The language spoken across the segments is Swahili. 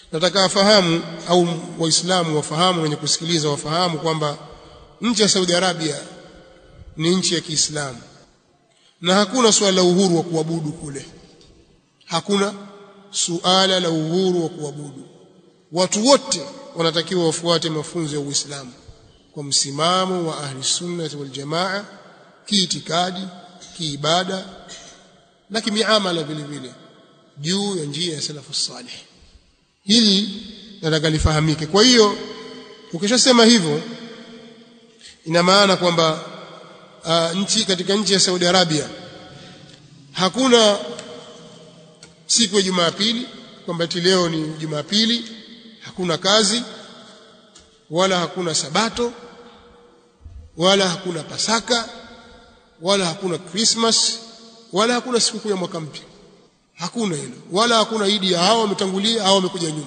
nataka afahamu au waislamu wafahamu wenye kusikiliza wafahamu kwamba nchi ya Saudi Arabia ni nchi ya Kiislamu na hakuna suala la uhuru wa kuabudu kule hakuna suala la uhuru wa kuabudu watu wote wanatakiwa wafuate mafunzo ya Uislamu kwa msimamo wa ahli sunna wal jamaa kiitikadi kiibada na kimiamala vile vile juu ya njia ya salafu salih hili nataka lifahamike kwa hiyo ukishasema hivyo ina maana kwamba uh, nchi katika nchi ya Saudi Arabia hakuna siku ya Jumapili kwamba eti leo ni Jumapili hakuna kazi wala hakuna sabato wala hakuna pasaka wala hakuna Christmas wala hakuna sikukuu ya mwaka mpya hakuna hilo wala hakuna idi ya hao wametangulia au wamekuja nyuma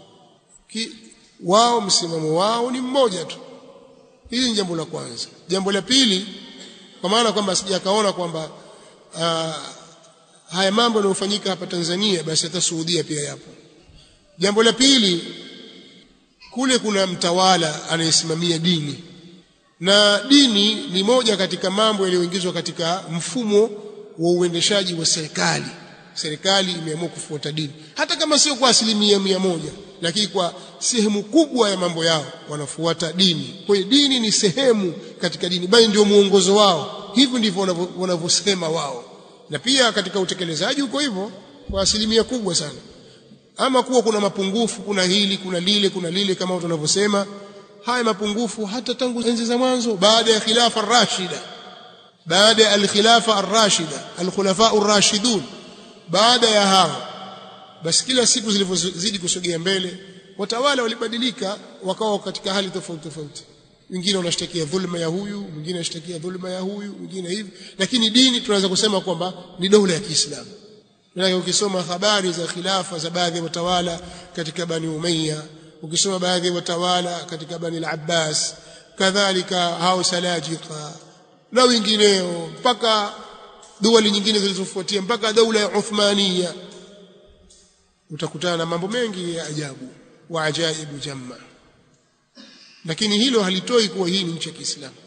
wao msimamo wao ni mmoja tu hili ni jambo la kwanza jambo la pili kwa maana kwamba sijakaona kwamba uh, haya mambo yanayofanyika hapa Tanzania basi hata Saudia pia yapo jambo la pili kule kuna mtawala anayesimamia dini na dini ni moja katika mambo yaliyoingizwa katika mfumo wa uendeshaji wa serikali serikali imeamua kufuata dini hata kama sio kwa asilimia mia moja lakini kwa sehemu kubwa ya mambo yao wanafuata dini kwa hiyo dini ni sehemu katika dini bali ndio muongozo wao hivyo ndivyo wanavyosema wao na pia katika utekelezaji uko hivyo kwa asilimia kubwa sana ama kuwa kuna mapungufu kuna hili kuna lile kuna lile kama watu wanavyosema haya mapungufu hata tangu enzi za mwanzo baada ya khilafa ar-rashida baada ya al-khilafa ar-rashida al-khulafa ar-rashidun baada ya hao basi kila siku zilivyozidi kusogea mbele watawala walibadilika wakawa katika hali tofauti tofauti wengine wanashtakia dhulma ya huyu mwingine anashtakia dhulma ya huyu mwingine hivi lakini dini tunaweza kusema kwamba ni dola ya Kiislamu na ukisoma habari za khilafa za baadhi ya watawala katika Bani Umayya ukisoma baadhi ya watawala katika Bani al-Abbas kadhalika hao Salajika na wengineo mpaka duwali nyingine zilizofuatia mpaka daula ya Uthmania utakutana na mambo mengi ya ajabu wa ajaibu jamma lakini hilo halitoi kuwa hii ni nchi ya Kiislamu